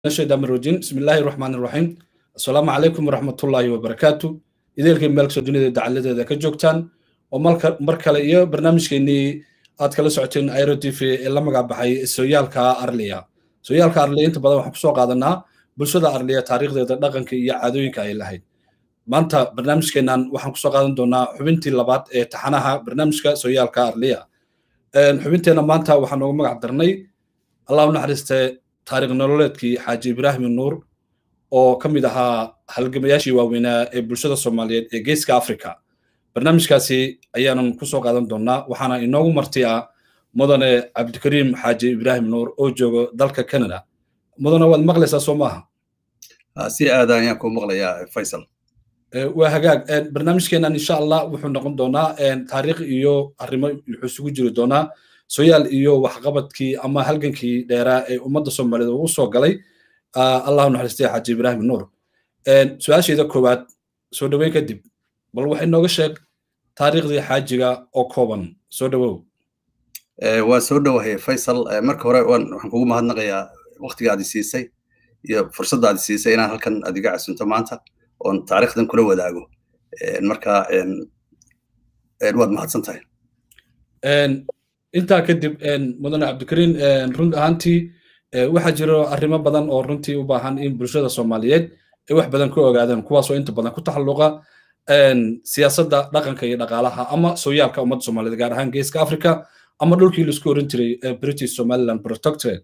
shaytaan rajin bismillaahi raxmaan raxiim assalaamu calaykum waraxmatullaahi wabarakaatu ideelkay meel kastoo dunida dacaladeeda ka joogtaan oo mar kale iyo barnaamijkeennii aad kala socoteen airo t v ee la magac baxay sooyaalka arliya sooyaalka arliya inta badan waxaan kusoo qaadanaa bulshada arliya taariikhdeeda dhaqanka iyo caadooyinka ay lahayd maanta barnaamijkeennan waxaan kusoo qaadan doonaa xubintii labaad ee taxanaha barnaamijka sooyaalka arliya xubinteenna maanta waxaan noogu magac darnay allah u naxariistee taariikh nololeedkii xaaji ibraahim nuur oo ka mid ahaa halgamayaashii waaweynaa ee bulshada soomaaliyeed ee geeska africa barnaamijkaasi ayaanan kusoo qaadan doonaa waxaana inoogu marti ah mudane cabdikariim xaaji ibraahim nuur oo joogo dalka canada mudane waad maqlaysaa soo maaha si aada ayaan kuu maqlayaa faysal waa hagaag barnaamijkeennan insha allah wuxuu noqon doonaa taariikh iyo arrimo wuxuu isugu jiri doonaa soyaal iyo waxqabadkii ama halgankii dheeraa ee ummadda soomaaliyeed ugu soo galay allahu naxariistay xaaji ibraahim nuur su-aashayda koowaad soo dhoweyn kadib bal waxay nooga sheeg taariikhdii xaajiga oo kooban soo dhowow waa soo dhowahay faysal marka hore waxaan kugu mahadnaqayaa waktiga aad siisay iyo fursadda aad siisay inaan halkan aad iga casunto maanta oon taariikhdan kula wadaago marka waad mahadsan tahay intaa kadib mudane cabdikariin run ahaantii waxaa jiro arrimo badan oo runtii u baahan in bulshada soomaaliyeed ay wax badan ka ogaadaan kuwaasoo inta badan ku taxalluqa siyaasadda dhaqanka iyo dhaqaalaha ama sooyaalka ummadda soomaaliyeed gaar ahaan geeska africa ama dhulkii laisku oran jiray british somaliland protectorate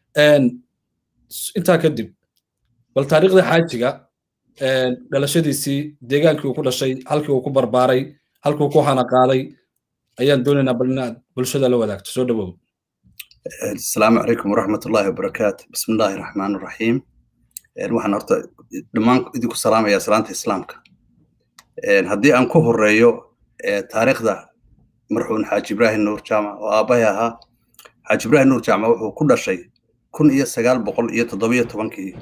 intaa kadib bal taariikhdii xaajiga dhalashadiisii deegaankii uu ku dhashay halkii uu ku barbaaray halkii uu ku hana qaaday ayaan doonaynaa bal inaad bulshada la wadaagto soo dhowow asalaamu calaykum waraxmatullaahi wabarakaatu bismi illaahi raxmaan raxiim waxaan horta dhammaan idinku salaamayaa salaanta islaamka haddii aan ku horeeyo taariikhda marxuun xaaji ibraahim nuur jaamac oo aabbahay ahaa xaaji ibraahim nuur jaamac wuxuu ku dhashay kun iyo sagaal boqol iyo toddobiyo tobankii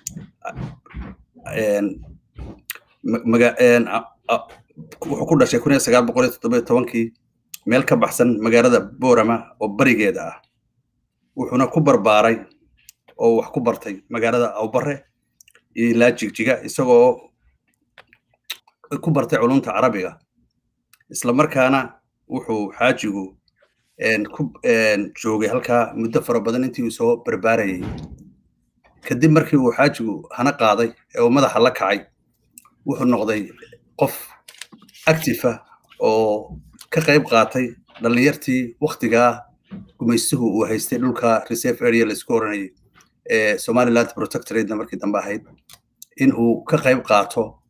wuxuu ku dhashay kun iyo sagaal boqol iyo toddobiyo tobankii meel ka baxsan magaalada boorama oo barigeeda ah wuxuuna ku barbaaray oo wax ku bartay magaalada awbare iyo ilaa jigjiga isagoo ku bartay culumta carabiga isla markaana wuxuu xaajigu ku joogay halkaa muddo fara badan intii uu soo barbaarayay kadib markii uu xaajigu hana qaaday ee uu madaxa la kacay wuxuu noqday qof actifa oo ka qayb qaatay dhallinyartii waktigaa gumaystuhu uu haystay dhulka reserve area laisku oranayay ee somaliland protectorate markii dambe ahayd in uu ka qayb qaato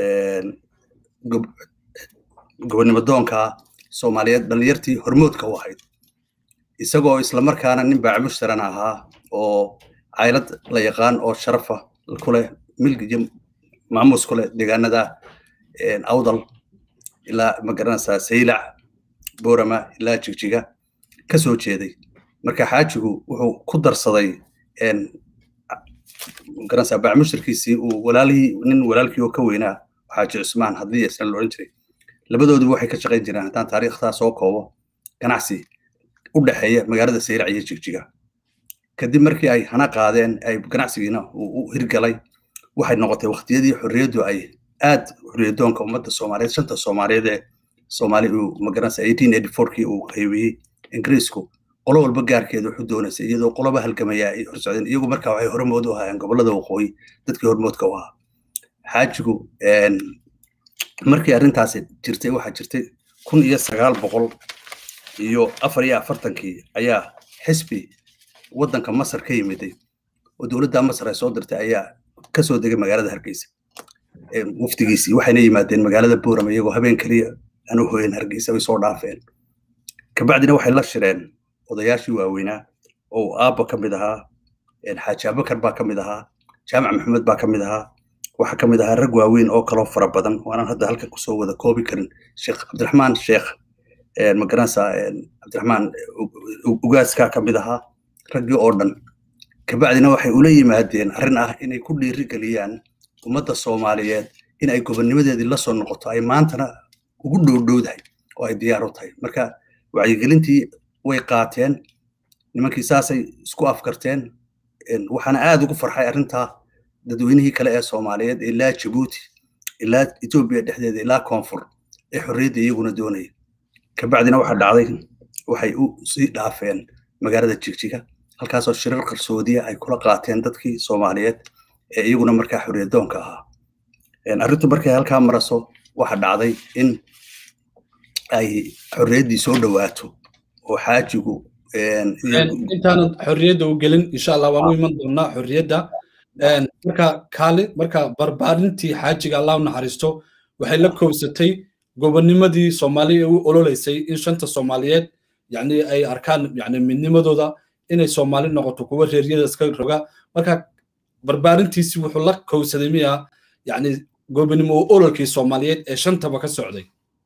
gobonnimo doonka soomaaliyeed dhallinyartii hormoodka u ahayd isagoo islamarkaana nin baacimushtaran ahaa oo caylad la yaqaan oo sharafa kuleh milk iyo maamuus kuleh deegaanada awdal ilaa magaranaysaa saylac boorama ilaa jigjiga ka soo jeeday marka xaajigu wuxuu ku darsaday magaranaysaa baacimushtarkiisii uu walaalihii nin walaalkii oo ka weynaa xaaji cusmaan haddii isna la odhan jiray labadooduba waxay ka shaqayn jireen haddaan taariikhtaa soo koobo ganacsi u dhexeeya magaalada saylac iyo jigjiga kadib markii ay hana qaadeen ay ganacsigiina uu u hirgalay waxay noqotay waqtiyadii xorriyaddu ay aad xorriyadoonka ummadda soomaaliyeed shanta soomaaliyeed ee soomaali uu magaranaysa eighteen eighty fourkii uu qaybiyey ingiriisku qolo walba gaarkeeda wuxuu doonaysay iyadoo qoloba halgamaya ay horsocdeen iyagu markaa waxay hormood u ahaayeen gobollada waqooyi dadkii hormoodka u ahaa xaajigu markii arrintaasi jirtay waxaa jirtay kun iyo sagaal boqol iyo afar iyo afartankii ayaa xisbi waddanka masar ka yimiday oo dowladda masar ay soo dirtay ayaa ka soo degay magaalada hargeysa wafdigiisii waxayna yimaadeen magaalada boorama iyagoo habeen keliya aan u hoyen hargeysa way soo dhaafeen kabacdina waxay la shireen odayaashii waaweynaa oo aabba ka mid ahaa xaaji abakar baa ka mid ahaa jaamac maxamed baa ka mid ahaa waxaa ka mid ahaa rag waaweyn oo kaloo fara badan waanaan hadda halkan kusoo wada koobi karin sheekh cabdiraxmaan sheekh magaranaysaa cabdiraxmaan ugaaskaa ka mid ahaa raggii oo dhan kabacdina waxay ula yimaadeen arrin ah inay ku dhiiri geliyaan ummadda soomaaliyeed in ay gobonnimadeedii la soo noqoto ay maantana ugu dhowdhowdahay oo ay diyaar u tahay marka wacyigelintii way qaateen nimankii saasay isku afkarteen waxaana aad ugu farxay arrintaa dadweynihii kale ee soomaaliyeed ilaa jabuuti ilaa etoobiya dhexdeeda ilaa koonfur ee xorriyadda iyaguna doonaya kabacdina waxaa dhacday waxay u sii dhaafeen magaalada jigjiga halkaasoo shirar qarsoodiya ay kula qaateen dadkii soomaaliyeed ee iyaguna markaa xorriyaddoonka ahaa arrintu markay halkaa maraso waxa dhacday in ay xorriyaddii soo dhowaato oo xaajigu intaanan xorriyadda u gelin insha allah waan u iman doonaa xorriyadda marka kaali marka barbaarintii xaajiga allah u naxariisto waxay la koobsatay gobonimadii soomaaliya u ololeysay in shanta soomaaliyeed yani ay arkaan yani midnimadooda inay soomaali noqoto kuwa reeryada iska roga marka barbaarintiisi wuxuu la kowsaday miya yani gobonimo ololkii soomaaliyeed ee shantaba ka socday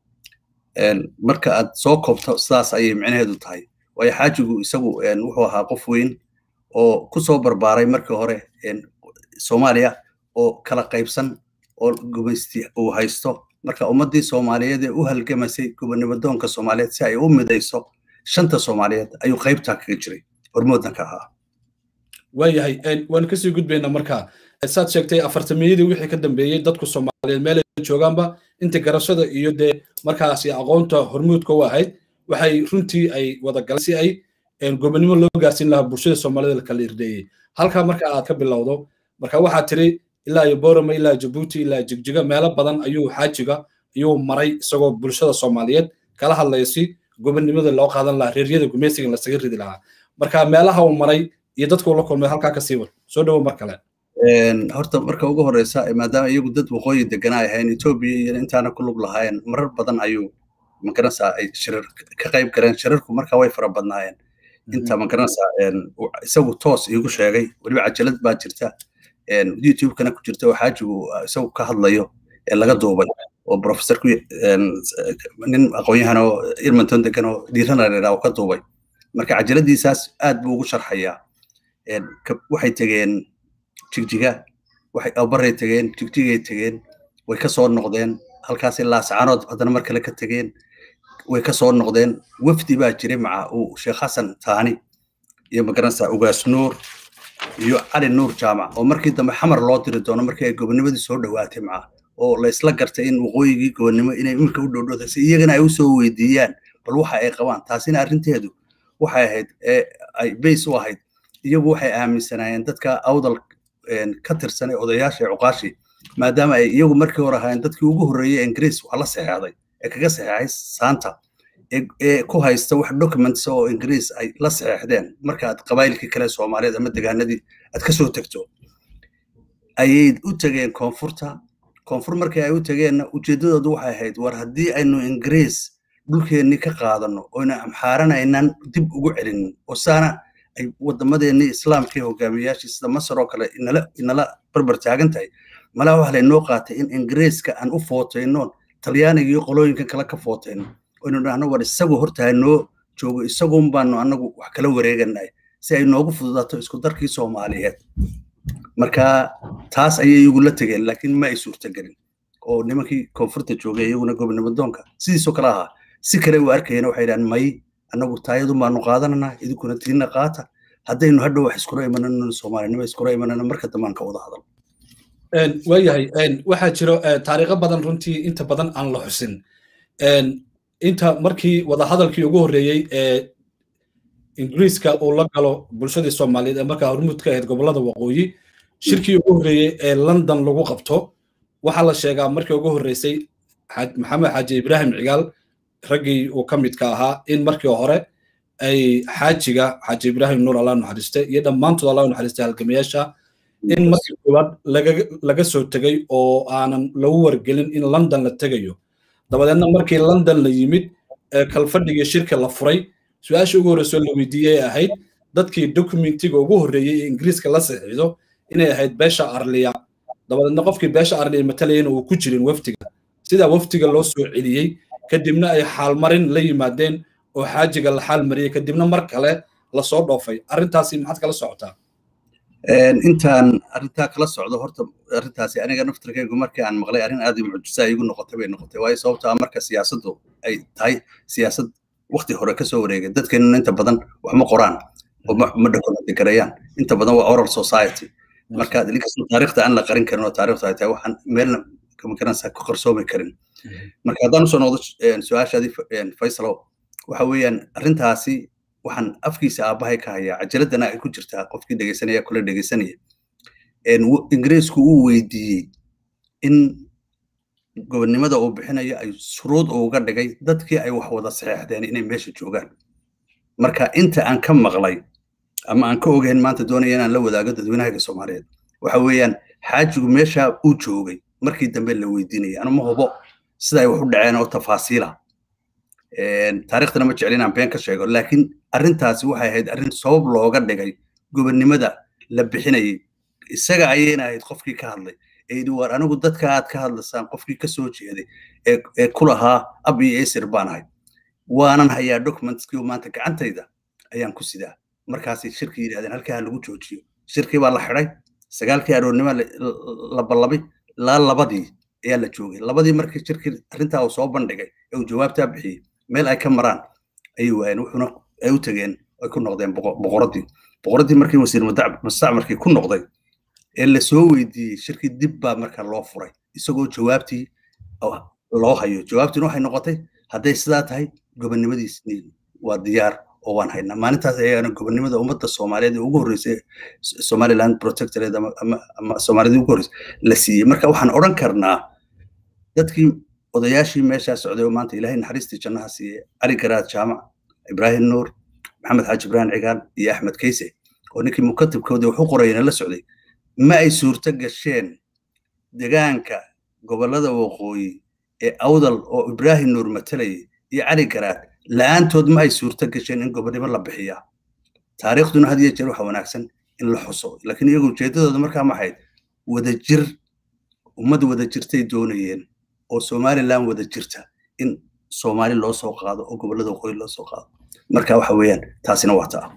marka aad soo koobto sidaas ayay micnaheedu tahay waayo xaajigu isagu wuxuu ahaa qof weyn oo ku soo barbaaray markii hore soomaaliya oo kala qaybsan oo gumaysti uu haysto marka ummaddii soomaaliyeed ee u halgamasay gobonimadoonka soomaaliyeed si ay u midayso shanta soomaaliyeed ayuu qaybtaa kaga jiray hormoodna ka ahaa waayahay waan kasii gudbaynaa marka saad sheegtay afartamiyadii wixii ka dambeeyey dadku soomaaliyeed meel ay joogaanba inta garashada iyo dee markaasi aqoonta hormuudka u ahayd waxay runtii ay wada galeen si ay gobonimo loo gaarsiin lahaa bulshada soomaalida kala irdeeyey halkaa marka aad ka bilowdo marka waxaa tiri ilaa iyo borama ilaa jabuuti ilaa jigjiga meelo badan ayuu xaajiga ayuu maray isagoo bulshada soomaaliyeed kala hadlaya si gobonimada loo qaadan lahaa reeryada gumeysiga lasaga ridi lahaa marka meelaha uu maray iyo dadku la kulmay halkaa ka sii war soo dhowo mar kale horta marka ugu horeysa maadaama iyagu dad waqooyi deganaa ahayn etoobiya iyo intaana ku lug lahaayeen marar badan ayuu magaranaysaa ay shirar ka qayb galeen shirarku marka way fara badnaayeen inta magaranaysaa isagu toos iigu sheegay weliba cajalad baa jirta youtube-kana ku jirta oo xaajigu isagu ka hadlayo ee laga duubay oo professorku nin aqoon-yahan oo irmanton degan oo dhiirana dheeraa oo ka duubay marka cajaladiisaas aad buu ugu sharxayaa waxay tegeen jigjiga waxay abaray tegeen jigjigay tegeen way ka soo noqdeen halkaasi laascaanood haddana mar kale ka tegeen way ka soo noqdeen wafdi baa jiray maca uu sheekh xasan taani iyo magaranaysaa ugaas nuur iyo cali nuur jaamac oo markii dambe xamar loo diri doono markii ay gobonimadii soo dhowaatay maca oo la isla gartay in waqooyigii gobonimo inay iminka u dhowdhowda si iyagana ay u soo weydiiyaan bal waxa ay qabaan taasina arrinteedu waxay ahayd ee ay bays u ahayd iyagu waxay aaminsanaayeen dadka awdal ka tirsan ee odayaasha ee cuqaashi maadaama ay iyagu markii hore ahaayeen dadkii ugu horreeyey ingiriis wax la saxeexday ee kaga saxeexay saanta ee ku haysta wax documents oo ingiriis ay la saxeexdeen marka aad qabaayilkii kale soomaaliyeed ama degaanadii aad ka soo tegto ayay u tegeen koonfurta koonfur markii ay u tegeenna ujeeddadoodu waxay ahayd war haddii aynu ingiriis dhulkeennii ka qaadano oyna amxaaranaynan dib ugu celinin oo saana ay wadamadeennii islaamkii hogaamiyayaashii sida masar oo kale inala inala barbar taagan tahay malaa waxa laynoo qaatay in ingiriiska aan u footaynoon talyaaniga iyo qolooyinkan kale ka footayno oynu dhahno war isagu horta noo joogo isagun baanu anagu wax kala wareeganahay si ay noogu fududaato isku darkii soomaaliyeed marka taas ayay igula tegeen laakiin ma ay suurtagelin oo nimankii koonfurta joogay iyaguna gobonimadoonka sidiisoo kale ahaa si kale u arkayeen waxay dhahan may annagu taayadun baanu qaadananaa idinkuna tiina qaata haddaynu hadhow wax iskula imanano soomaalinimo iskula imanano marka dambaan ka wada hadal waayahay waxaa jiro taariikho badan runtii inta badan aan la xusin inta markii wadahadalkii ugu horreeyey ee ingiriiska uu la galo bulshadii soomaaliyeed ee markaa hormuud ka ahayd gobollada waqooyi shirkii ugu horreeyey ee london lagu qabto waxaa la sheegaa markii ugu horreysay maxamed xaaji ibraahim cigaal raggii uu ka midka ahaa in markii hore ay xaajiga xaaji ibraahim nuur allah naxariiste iyo dhammaantood allah naxariiste halgamayaasha in markii koowaad laga soo tegay oo aanan lagu wargelin in london la tegayo dabadeedna markii london la yimid kalfadhigii shirka la furay su-aashii ugu horreysoo la weydiiyey ahayd dadkii dokumentiga ugu horreeyey ee ingiriiska la saxiixdo inay ahayd beesha arliya dabadeedna qofkii beesha arliya matalayana uu ku jirin waftiga sidaa waftiga loo soo celiyey kadibna ay xaalmarin la yimaadeen oo xaajiga la xaalmariyey kadibna mar kale lasoo dhoofay arrintaasi maxaad kala socotaa intaan arrintaa kala socdo horta arrintaasi aniga naftirkaygu markii aan maqlay arrin aad u mucjisaa igu noqotay bay noqotay waayo sababto ah marka siyaasaddu ay tahay siyaasad wakti hore kasoo wareegay dadkeenuna inta badan wax ma qoraan oo ma document gareeyaan inta badan waa oral society marka inkastoo taariikhda aan la qarin karin oo taariikhda ay tahay waxaan meelna magaranaysaa ku qarsoomi karin marka haddaan usoo noqdo su-aashaadii faysalo waxa weeyaan arrintaasi waxaan afkiisa aabbahay ka hayaa cajaladana ay ku jirtaa qofkii dhegeysanaya kule dhegeysanaya ingiriisku uu weydiiyey in gobonnimada uu bixinayo ay shuruud uga dhigay dadkii ay wax wada saxeexdeen inay meesha joogaan marka inta aan ka maqlay ama aan ka ogayn maanta doonaya inaan la wadaago dadweynahaga soomaaliyeed waxa weeyaan xaajigu meesha uu joogay markii dambe la weydiinaya anu ma hubo sida ay wax u dhaceen oo tafaasiila taariikhdana ma jecel inaan been ka sheego laakiin arrintaasi waxay ahayd arrin sabab looga dhigay gobonnimada la bixinayay isaga ayayna ahayd qofkii ka hadlay ee yidhi war anigu dadka aad ka hadlaysaan qofkii ka soo jeeday ee ku lahaa ab iyo esir baan ahay waanan hayaa documentskii maanta gacantayda ayaan ku sidaa markaasay shirkii yidhahdeen halkaa lagu joojiyo shirkii baa la xidhay sagaalkii aroornimo la ballabay ilaa labadii ayaa la joogay labadii markii shirkii arrintaa uu soo bandhigay ee uu jawaabtaa bixiyey meel ay ka maraan ayay waayeen wuxuuna ay u tegeen ay ku noqdeen boqoradii boqoradii markii wasiir mustacmarkii ku noqday ee la soo weydiiyey shirkii dib baa marka loo furay isagoo jawaabtii loo hayo jawaabtiina waxay noqotay hadday sidaa tahay gobonnimadiisni waa diyaar oo waan haynaa maalintaas ayaana gobonnimada ummadda soomaaliyeed ee ugu horreysay somaliland protectorate ama soomaaliyadii ugu horreysay la siiyey marka waxaan odhan karnaa dadkii odayaashii meeshaa socday oo maanta ilaahay naxariistii jannaha siiyey cali garaad jaamac ibraahim nuur maxamed xaaji ibraahim cigaal iyo axmed kayse oo ninkii mukatibkooda wax u qorayana la socday ma ay suurto gasheen degaanka gobollada waqooyi ee awdal oo ibraahim nuur matalayay iyo cali garaad la'aantood ma ay suurto gasheen in gobonnimo la bixiyaa taariikhduna had iyo jeer waxa wanaagsan in la xuso laakiin iyagu ujeeddadooda markaa maxayd wadajir ummad wada jirtay doonayeen oo somaliland wada jirta in soomaali loo soo qaado oo gobollada waqooyi loo soo qaado marka waxa weeyaan taasina waa taa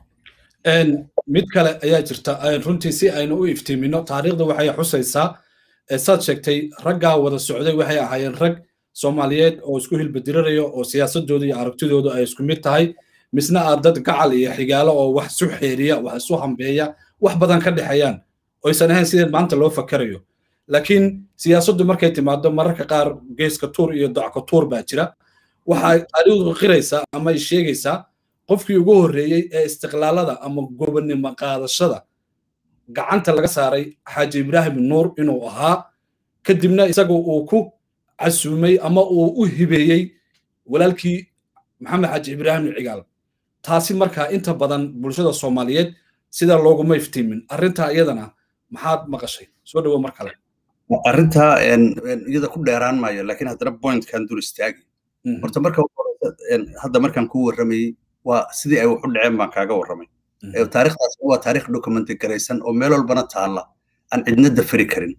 mid kale ayaa jirta runtii si aynu u iftiimino taariikhda waxay xusaysaa saad sheegtay raggaa wada socday waxay ahaayeen rag soomaaliyeed oo isku hilbadirirayo oo siyaasadooda iyo aragtidoodu ay isku mid tahay misna aad dad gacal iyo xigaalo oo wax isu xeeriya wax isu hambeeya wax badan ka dhexeeyaan oysan ahayn sideen maanta loo fakarayo laakiin siyaasaddu markay timaado mararka qaar geeska tuur iyo docka tuur baa jira waxay taariikhdu qiraysaa ama ay sheegaysaa qofkii ugu horreeyey ee istiqlaalada ama gobonnimo qaadashada gacanta laga saaray xaaji ibraahim nuur inuu ahaa kadibna isagu uu ku casuumay ama uu u hibeeyey walaalkii maxamed xaaji ibraahim cigaal taasi markaa inta badan bulshada soomaaliyeed sida looguma iftiimin arrintaa iyadana maxaad maqashay soo dhawo mar kale arrintaa iyada ku dheeraan maayo laakiin haddana pointkan dul istaagi horta marka hadda markaan kuu warramayey waa sidii ay wax u dhaceen baan kaaga warramay taariikhdaas waa taariikh documenty garaysan oo meel walbana taalla aan cidna dafari karin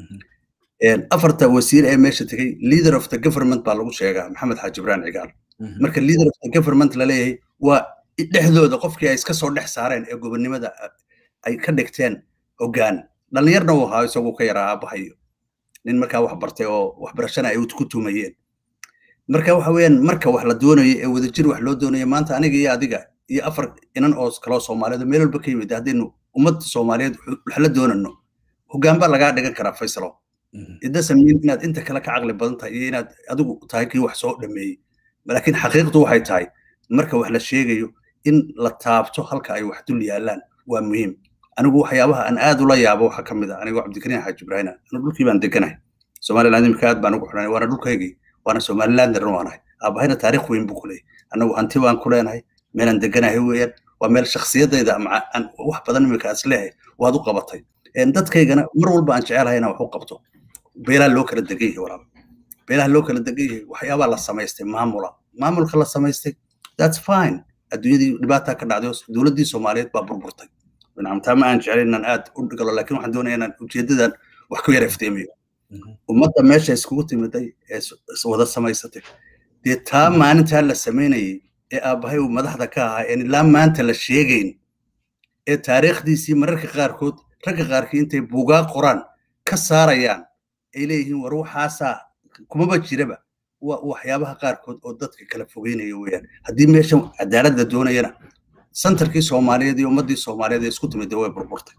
afarta wasiir ee meesha tegey leader of the government baa lagu sheegaa maxamed xaaji ibrahim cigaal marka leader of the government la leeyahay waa dhexdooda qofkii ay iska soo dhex saareen ee gobonnimada ay ka dhigteen hoggaan dhallinyarna uu ahaa isagoo ka yaraa aabahayo nin markaa wax bartay oo waxbarashana ay ku tumayeen marka waxa weeyaan marka wax la doonayo ee wadajir wax loo doonayo maanta aniga iyo adiga iyo afar inan oo kaloo soomaaliyeed meel walba ka yimid haddaynu ummadda soomaaliyeed wax la doonano hoggaan baa lagaa dhigan karaa faysalo idasamiin inaad inta kale ka caqli badan tahay iyo inaad adigu tahay kii wax soo dhameeyey laakiin xaqiiqdu waxay tahay marka wax la sheegayo in la taabto halka ay wax dul yaallaan waa muhiim anigu waxyaabaha aan aad ula yaabo waxaa ka mid ah anigoo cabdikariin xaaji ibraahina anigu dhulkii baan deganahay somaliland imika aad baan ugu xidhanay waana dhulkaygii waana somalilanderna waanahay aabahayna taariikh weyn buu ku leeyahy annagu hanti baan ku leenahay meelaan deganahay weeyaan waa meel shakhsiyadayda wax badan imika is leehay waad u qabatay dadkaygana mar walba aan jecelahay inaan wax u qabto beelaha loo kala degan yahay walaal beelaha loo kala degan yahay waxyaabaa la samaystay maamula maamulka la samaystay that's fine adduunyadii dhibaataa ka dhacday dowladdii soomaaliyeed baa burburtay nacamtaa ma aan jeclay inaan aad u galo laakiin waxaan doonaya inaan ujeedadan wax ku yara ifteemiyo ummadda meesha iskugu timiday ee wada samaysatay dee taa maalintaa la samaynayay ee aabbahay uu madaxda ka ahaa een ilaa maanta la sheegayn ee taariikhdiisii mararka qaarkood ragga qaarkii intay buugaa qoraan ka saarayaan ay leeyihiin war waxaasaa kumaba jiraba waa waxyaabaha qaarkood oo dadka kala fogeynaya weeyaan haddii meeshan cadaalad la doonayana santarkii soomaaliyeed iyo ummaddii soomaaliyeed ee isku timid way burburtay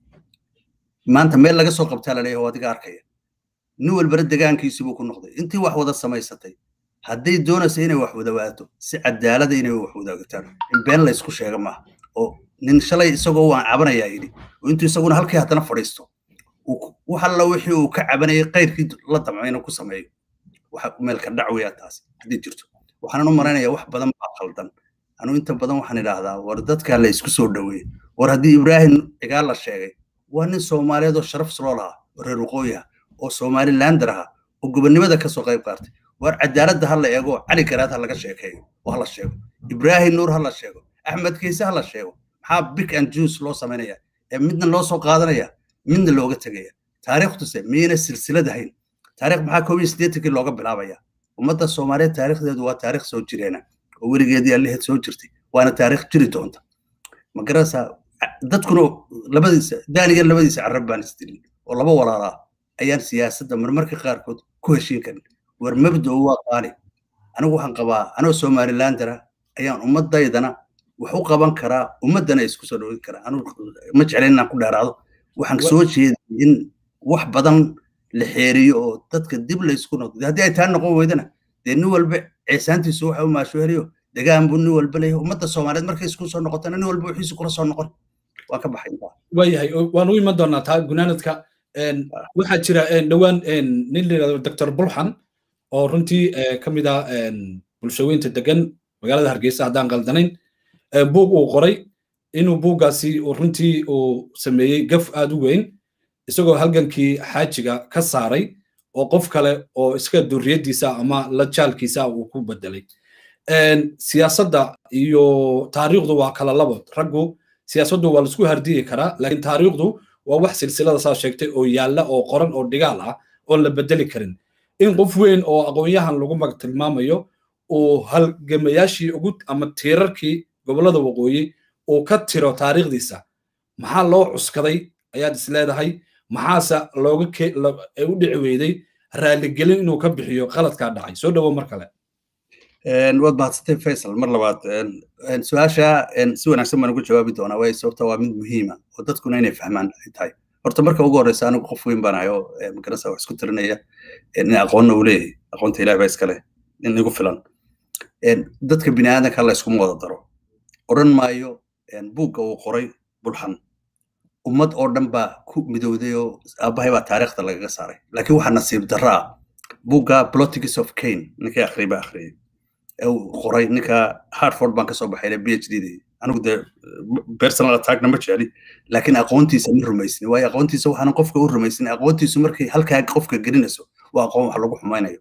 maanta meel laga soo qabtaa laleeyahay waa adiga arkaya nin walbana degaankiisii buu ku noqday intii wax wada samaysatay hadday doonaysa inay wax wadawaato si cadaalada inay wax wadaagataan in been la isku sheega maaha oo nin shalay isagoo waan cabanayaa yidhi oo intuu isaguna halkii haddana fadhiisto wax alla wixii uu ka cabanayay qayrkii la damco inuu ku sameeyo waxa meelka dhac weyaa taas haddii jirto waxaanan u malaynayaa wax badan baa khaldan anuu inta badan waxaan idhaahdaa war dadkaa la isku soo dhoweeye war haddii ibraahim cigaal la sheegay waa nin soomaaliyeed oo sharaf soo lahaa oo reer waqooyi ah oo somalilander aha oo gobonnimada kasoo qayb qaatay war cadaaladda ha la eego cali garaad ha laga sheekeeyo oo ha la sheego ibraahim nuur ha la sheego axmed kiise ha la sheego maxaa big and juice loo samaynaya ee midna loo soo qaadanaya midna looga tegaya taariikhtuse miyayna silsilad ahayn taarikh maxaa koob iyo siddeetankii looga bilaabaya ummadda soomaaliyeed taarikhdeedu waa taarikh soo jireena oo weligeedii allaheed soo jirtay waana taarikh jiri doonta ma garanaysaa dadkuna labadiisa daaniga labadiisa carab baan isdilin oo laba walaalaa ayaan siyaasadda marmarka qaarkood ku heshiin karin war mabda'u waa qaali anigu waxaan qabaa anoo somalilandera ayaan ummaddaydana wax u qaban karaa ummaddana isku soo dhowin karaa anigu ma jeclayn inaan ku dheeraado waxaan soo jeeday in wax badan la xeeriyo oo dadka dib la isku noqdo haddii ay taa noqon weydana dee nin walba ceesaantiisu waxa u maasho heliyo degaan buu nin walba leeyahay ummadda soomaaliyeed markay isku soo noqotana nin walba wixiisu kula soo noqon waan ka baxay waayahay waan u iman doonaa taa gunaanadka waxaa jira dhowaan nin la yidhahdo doctor bulxan oo runtii ka mid ah bulshaweynta degan magaalada hargeysa haddaan qaldanayn buug uu qoray inuu buuggaasi runtii uu sameeyey gaf aad u weyn isagoo halgankii xaajiga ka saaray oo qof kale oo iska duriyadiisa ama la jaalkiisa uu ku bedelay siyaasadda iyo taariikhdu waa kala labo raggu siyaasaddu waa laisku hardiyi karaa laakiin taariikhdu waa wax silsilada saa sheegtay oo yaalla oo qoran oo dhigaal ah oon la bedeli karin in qof weyn oo aqoonyahan lagu mag tilmaamayo uu halgamayaashii ugu ama tiirarkii gobollada waqooyi uu ka tiro taariikhdiisa maxaa loo cuskaday ayaad is leedahay maxaase looga u dhici weyday raaligelin inuu ka bixiyo qaladkaa dhacay soo dhowo mar kale waad mahadsantay faysal mar labaad su-aasha si wanaagsan baan ugu jawaabi doonaa waayo sababta waa mid muhiima oo dadkuna inay fahmaan ay tahay horta marka ugu horreysa anigu qof weyn baan ahay oo magarasa wax isku tirinaya in aqoonna uu leeyahay aqoonta ilaah baa iskale in igu filan dadka bini aadanka alla iskuma wada daro odhan maayo buugga uu qoray bulxan ummad oo dhan baa ku midowday oo aabbahay baa taariikhda lagaga saaray laakiin waxaa nasiib darro ah buugga politics of kane ninkii akhriyay baa akhriyay uu qoray ninka hartford baan kasoo baxay b h d dii anigu dee personal attackna ma jecli laakiin aqoontiisa ma rumaysni waayo aqoontiisa waxaanan qofka u rumaysnin aqoontiisu markay halkaa qofka gelinayso waa aqoon wax lagu xumaynayo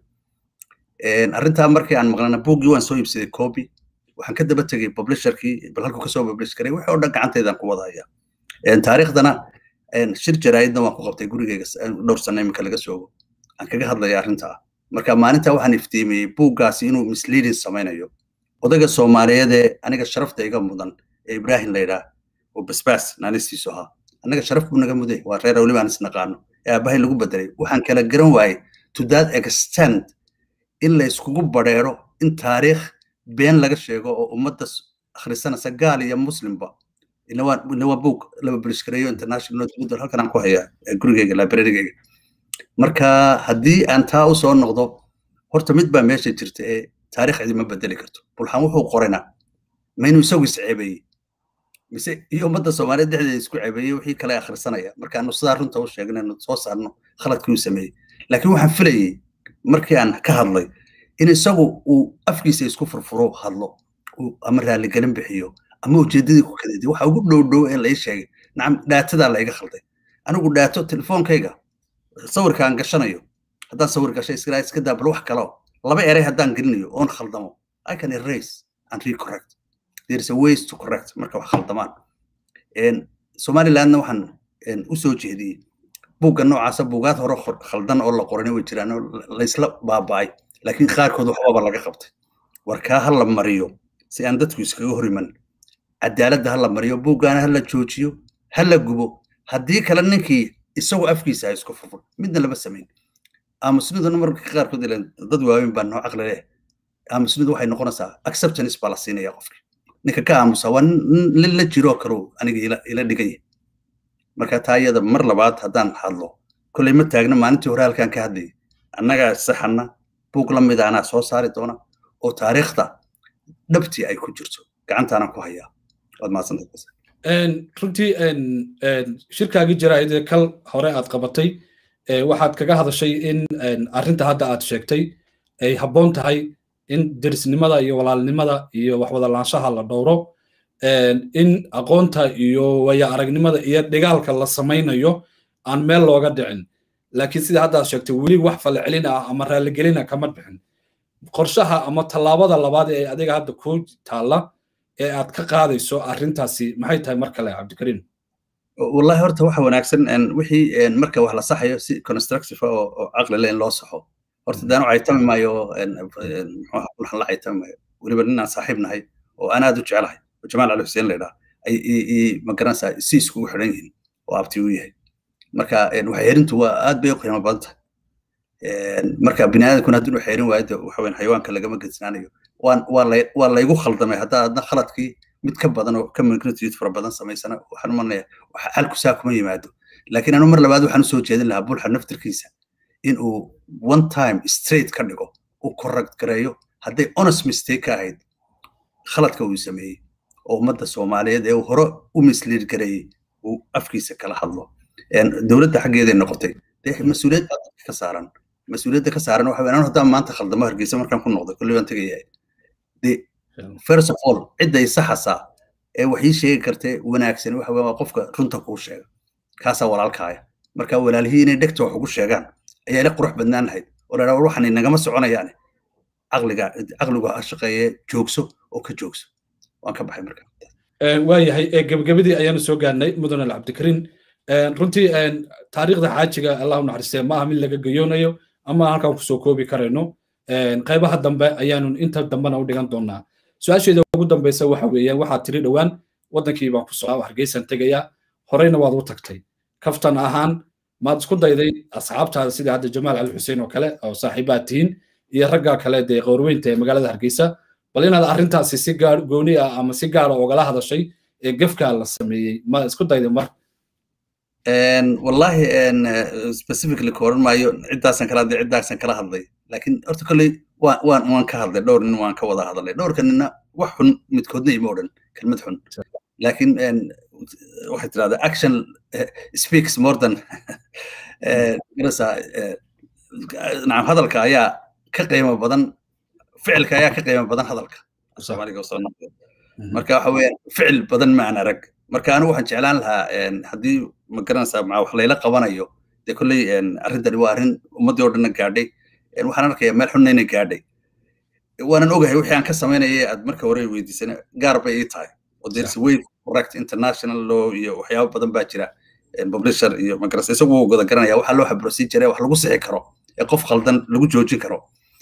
arrintaa markii aan maqlana buuggii waan soo iibsaday copy waxaan ka daba tegey publisherkii bal halkuu kasoo publish garay wixii oo dhan gacanteydaan ku wadaya taariikhdana shir jaraa'idna waan ku qabtay gurigeyga dhowr sano iminka laga soogo aan kaga hadlaya arrintaa marka maalintaa waxaan iftiimiyey buuggaasi inuu misleading samaynayo odayga soomaaliyeed ee aniga sharafta iga mudan ee ibraahim laydhaa oo basbaas naanistiisu ahaa annaga sharaf buu naga muday waa reer weli baan isnaqaano ee aabbahay lagu bedelay waxaan kala garan waayey to that extent in la iskugu badheero in taariikh been laga sheego oo ummadda akhrisanaysa gaal iyo muslimba ina waa buug laba bulishgareeyo international notebook halkan aan ku hayaa gurigeyga librarygeyga marka haddii aan taa u soo noqdo horta mid baa meesha jirta ee taarikh cidima bedeli karto bulxan wuxuu qoraynaa ma inuu isagu isceebeeyey mise iyo ummadda soomaaliyeed dhexdeeda isku ceebeeyey wixii kale akhrisanaya markaanu sidaa runta u sheegnayno soo saarno khaladkii uu sameeyey laakiin waxaan filayey markii aan ka hadlay in isagu uu afkiisa isku furfuro hadlo ama raaligelin bixiyo ama ujeedadii ku kadidi waxa ugu dhow dhow ee lai sheegay nacam dhaatadaa la iga khalday anigu dhaato telefoonkayga sawirkaan gashanayo haddaan sawir gashay iska iska daa bal wax kaleo laba eray haddaan gelinayo oon khaldamo i can erase and recorrect there is a ways to correct marka wax khaldamaan somalilandna waxaan u soo jeediyey buugga noocaasa buugaad hore khaldan oo la qorani way jiraan oo laysla baaba'ay laakiin qaarkood waxbaba laga qabtay warkaa ha la mariyo si aan dadku iskaga horiman cadaaladda ha la mariyo buuggaana ha la joojiyo ha la gubo haddii kale ninkii isagoo afkiisa ha isku furfur midna lama samayn aamusniduna marka qaarkood ilan dad waaweyn baa noo caqli leh aamusnidu waxay noqonaysaa acceptance baa la siinaya qofki ninka ka aamusa waa nin la jiroo karo aniga ila dhigaya marka taa iyada mar labaad haddaan hadlo kolley ma taagna maalintii hore halkaan ka hadlayay annagaa saxana buug la mid anaa soo saari doona oo taariikhda dhabtii ay ku jirto gacantaana ku hayaa waad mahadsantahay runtii shirkaagii jaraa'idee kal hore aad qabatay waxaad kaga hadashay in arrinta hadda aad sheegtay ay habboon tahay in derisnimada iyo walaalnimada iyo waxwada laanshaha la dhowro in aqoonta iyo waya aragnimada iyo dhigaalka la samaynayo aan meel looga dhicin laakiin sida hadda aad sheegtay weli wax falcelin ah ama raaligelina kama bixin qorshaha ama tallaabada labaad ee adiga hadda ku taalla ee aad ka qaadayso arrintaasi maxay tahay mar kale cabdikariim wallahi horta waxa wanaagsan wixii marka wax la saxayo si constructive oo caqli leh in loo saxo horta daanu caytami maayo waxaan la caytami maayo weliba ninaan saaxiib nahay oo aan aad u jeclahay oo jamaal cali xuseen laydhaa ay magaranaysaa si iskugu xidhan yihiin oo abti u yahay marka waxyeerintu waa aad bay u qiimo badan tahay marka biniaadamkuna haddii u xeerin waayo de waxa weyn xayawaanka lagama gedsanaanayo waa laygu khaldamay haddaa adna khaladkii mid ka badan oo ka magnitude fara badan samaysana waxaan umanaya xalku saa kuma yimaado laakiin anu mar labaad waxaan usoo jeedin lahaa bulxa naftirkiisa in uu one time straight ka dhigo uu correct gareeyo hadday honest mistake ka ahayd khaladka uu sameeyey oo ummadda soomaaliyeed ee uu hore u mislead gareeyey uu afkiisa kala hadlo dowladda xaggeeday noqotay dee mas-uuliyad baa dadka ka saaran mas-uuliyadda ka saaran waxa weyn haddaan maanta khaldamo hargeysa markaan ku noqday kulli baan tegaya de first of all cidday saxasaa ee wax ii sheegi kartee wanaagsan waxa weyn waa qofka runta kuu sheega kaasaa walaalkaaya marka walaalihii inay dhegta wax ugu sheegaan ayaa ila qurux badnaan lahayd oo ladhaa waxaan nagama soconayaane caqliga caqligu ha shaqeeye joogso oo ka joogso waan ka baxay marka waayahay gebagabadii ayaanu soo gaarnay mudan al cabdikariin runtii taariikhda xaajiga allahu naxariistee ma aha mid laga gayoonayo ama halkan kusoo koobi karayno qaybaha dambe ayaanu inta dambena u dhigan doonaa su-aasheeda ugu dambeysa waxa weeyaan waxaad tiri dhowaan waddankii baan ku socdaa hargeysan tegaya horeyna waad u tagtay kaftan ahaan maad isku dayday asxaabtaada sida hadda jamaal cali xuseen oo kale oo saaxiibaad tihiin iyo raggaa kale dee qowrweynta ee magaalada hargeysa bal inaad arrintaasi si gaar gooni ah ama si gaara ogala hadashay ee gefkaa la sameeyey ma isku dayday mar wallahi specifically ka oran maayo ciddaasan kala hadlay ciddaasan kala hadlay laakiin horta kolley waan waan waan ka hadlay dhowr nin waan ka wada hadlay dhowrka nina wax xun midkoodna ima odhan kelmad xun laakiin waxay tirahdaa action speaks more than garasa nacam hadalka ayaa ka qiimo badan ficilka ayaa ka qiimo badan hadalka soomaaliga soo noqday marka waxa weeyaan ficil badan ma aan arag marka anigu waxaan jeclaan lahaa haddii ma garanaysaa maa wax layla qabanayo dee kolley arrintani waa arrin ummaddii oo dhanna gaadhay waxaan arkayaa meel xunna inay gaadhay waanan ogahay wixii aan ka samaynayay aad marka hore weydiisana gaar bay ii tahay oo there's a way correct international law iyo waxyaabo badan baa jira publisher iyo magarasa isagu wuu wada garanaya waxaa loo xabrosii jira wax lagu sixi karo ee qof khaldan lagu joojin karo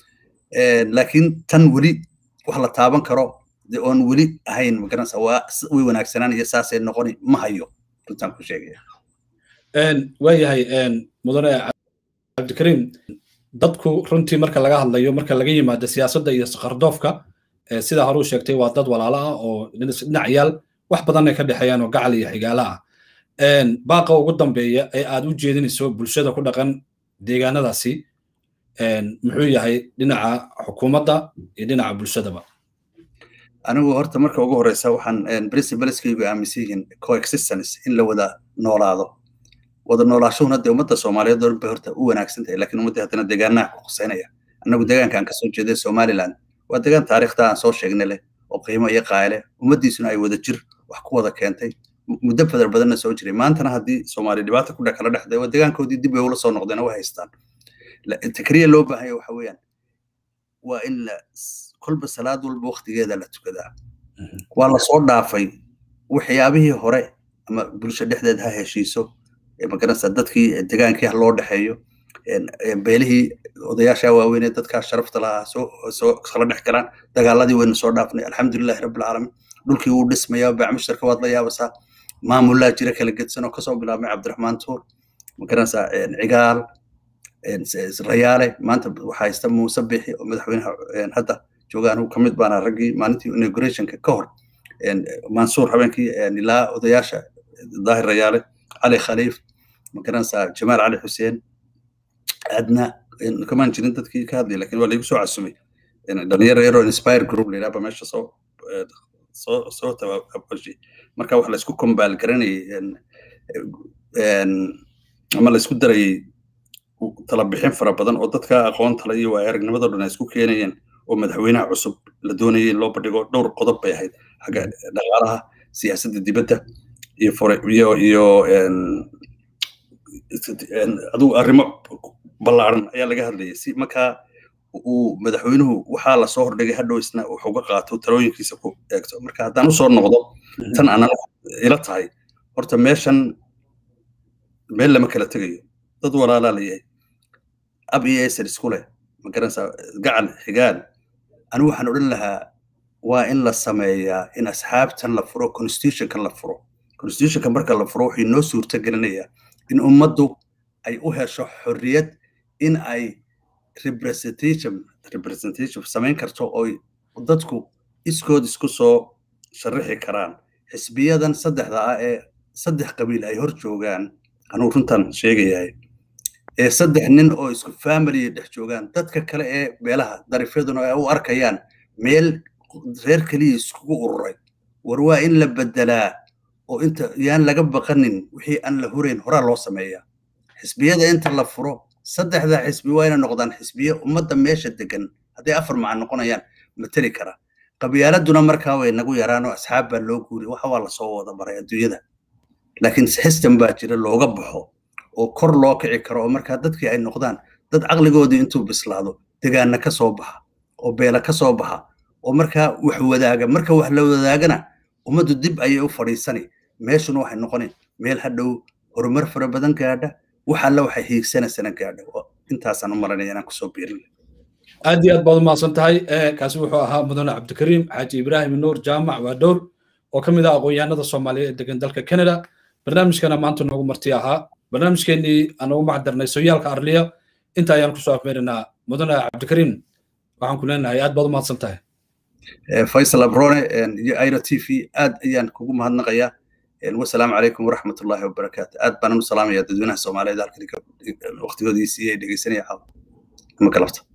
laakiin tan weli wax la taaban karo de oon weli ahayn magaranaysa waa way wanaagsanaan iyo saasay noqoni ma hayo runtaan ku sheegaya waayahay mudane cabdikariim dadku runtii marka laga hadlayo marka laga yimaado siyaasadda iyo sakhardoofka sidaa hore u sheegtay waa dad walaalo ah oo dhinac yaal wax badan ay ka dhexeeyaan oo gacal iyo xigaala ah baaqa ugu dambeeya ee aad u jeedinayso bulshada ku dhaqan deegaanadaasi muxuu yahay dhinaca xukuumadda iyo dhinaca bulshadaba anigu horta marka ugu horeysa waxaan principaleskaygu aaminsan yihiin coexistence in la wada noolaado wada noolaashahuna dee ummadda soomaaliyeed oo dhan bay horta u wanaagsan tahay laakiin ummadda haddana deegaanaha ku quseynaya annagu deegaanka aan kasoo jeeday somaliland waa deegaan taariikhda aan soo sheegnay leh oo qiimo iyo qaale ummaddiisuna ay wada jir wax ku wada keentay muddo fadar badanna soo jiray maantana haddii soomaali dhibaata ku kala dhexday waa deegaankoodii dib bay ula soo noqdeen way haystaan takriya loo baahanya waxa weeyaan waa in la kolba salaad walba waktigeeda la tukadaa waa lasoo dhaafay waxyaabihii hore ama bulsho dhexdeed ha heshiiso magaranaysa dadkii degaankii ha loo dhexeeyo beelihii odayaasha waaweynee dadkaa sharafta lahaa soo soo kala dhex galaan dagaaladii wayna soo dhaafnay alxamdulilahi rabbilcaalamiin dhulkii wuu dhismayaa bacmushtarka waad la yaabasaa maamullaa jira kala gedsan oo kasoo bilaabmay cabdiraxmaan tuur magaranaysaa cigaal rayaale maanta waxaa haysta muuse bixi oo madaxweynaha hadda jooga anigu kamid baana raggii maalintii inaugurationka ka hor mansuur habeenkii ilaa odayaasha daahir rayaale cali khaliif magaranaysaa jamaal cali xuseen adna kamaan jirin dadkii ka hadlay lakin waa laigu soo casumay dhalinyaro yaro inspire group la yidhahba meesha soo soo soo tababashay marka wax laisku kombaal garanayay ama laisku darayay tala bixin fara badan oo dadka aqoon tala iyo waa aragnimado dhan ay isku keenayeen oo madaxweynaha cusub la doonayay in loo bandhigo dhowr qodob bay ahayd xagga dhaqaalaha siyaasadda dibadda iyo iyo iyo adigu arrimo ballaaran ayaa laga hadlayay si markaa uu madaxweynuhu waxaa lasoo hordhigay hadhow isna wax uga qaato talooyinkiisa ku eegto marka haddaan usoo noqdo tan aanan ila tahay horta meeshan meel lama kala tegayo dad walaalaa la yahay ab iyo eser isku leh magaranaysaa gacal xigaal anigu waxaan odhan lahaa waa in la sameeyaa in asxaabtan la furo constitutionkan la furo constitutionka marka la furo wuxuu noo suurta gelinayaa in ummaddu ay u hesho xorriyad in ay representation representation samayn karto oo dadku iskood isku soo sharaxi karaan xisbiyadan saddexda ah ee saddex qabiil ay hor joogaan anuu runtan sheegayahay ee saddex nin oo isku family dhex joogaan dadka kale ee meelaha darifyaduna ay u arkayaan meel reer keliya iskugu ururay war waa in la bedelaa oo inta yaan laga baqanin wixii aan la hurayn horaa loo sameeyaa xisbiyada inta la furo saddexda xisbi waa inay noqdaan xisbiye ummadda meesha degan hadday afar macan noqonayaan mateli kara qabyaaladuna markaa way nagu yaraan oo asxaab baa loo guuri waxa waa lasoo wada maray adduunyada laakiin system baa jira looga baxo oo kor loo kici karo oo markaa dadkii ay noqdaan dad caqligoodii intuu bislaado degaana ka soo baxa oo beela ka soo baxa oo markaa wax wadaaga marka wax la wadaagana ummaddu dib ayay u fadhiisani meeshuna waxay noqoni meel hadhow horumar fara badan gaadha wax alle waxay hiigsanaysana gaadha intaasaan u maranaya inaan kusoo biirin aad iyo aad baad umahadsan tahay kaasi wuxuu ahaa mudane cabdikariim xaaji ibraahim nuur jaamac waa dhowr oo ka mid ah aqoon-yahanada soomaaliya ee degan dalka canada barnaamijkana maanta noogu marti ahaa barnaamijkeenii aan ugu macdarnay sooyaalka arliya inta ayaan kusoo afmeerinaa mudane cabdikariim waxaan ku leenahay aad baad umahadsan tahay faysal abrone iyo airo t v aad ayaan kugu mahadnaqayaa wasalaamu calaykum waraxmat ullahi wabarakaatu aad baanan u salaamaya dadweynaha soomaaliyeed halkan waqtigoodii siiyey dhegeysanaya caawa ama galabta